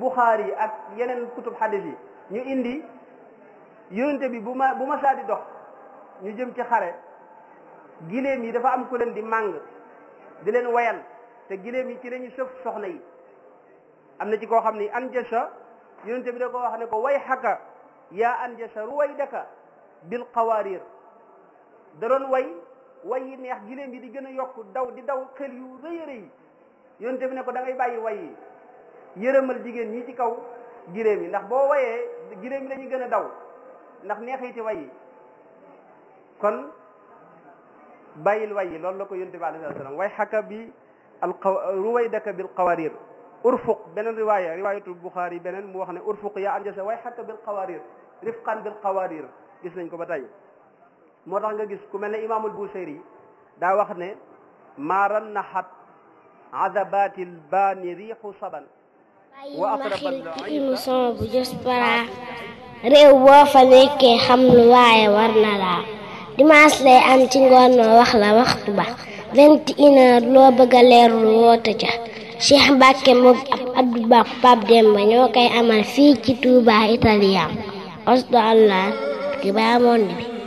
Buxaari ak yeneen kutub xadis yi ñu indi yonente bi bu ma bu ma saa di dox ñu jëm ci xare giléem yi dafa am ku leen di màng di leen wayal te giléem yi ci lañu sëf soxna yi am na ci koo xam ni anjasa yonente bi da ko wax ne ko way xaka yaa anjasa ruwaydaka bil qawarir da doon way way yi neex giléem yi di gën a yokk daw di daw xel yu rëy a rëy yonente bi ne ko da ngay bàyyi way yi yërëmal jigéen ñi ci kaw giléem yi ndax boo wayee giléem yi dañuy gën a daw ndax neexiti way yi kon bàyyil way yi loolu la ko yonente bi alayhi salaam way xaka bi al ruwaydaka bil qawarir urfuq beneen riwaaya riwaayatul buxaari beneen mu wax ne urfuq yaa anjasa way xaka bil qawarir rifqan bil qawarir gis nañ ko ba tey moo tax nga gis ku mel ne imaamul buseyri daa wax ne maaran naxat adabatil baani riixu saban wa ma xil ci émission bu Diaspora réew boo fa nekkee xam lu waaye war na laa dimanche lay am ci ngoon noo wax la waxtu ba vingt et une heure loo bëgg a leerlu woote ca Cheikh Mbacke moom ab Abdou Ba Pape Demba ñoo koy amal fii ci Touba Italien osdo allah ki baa monde bi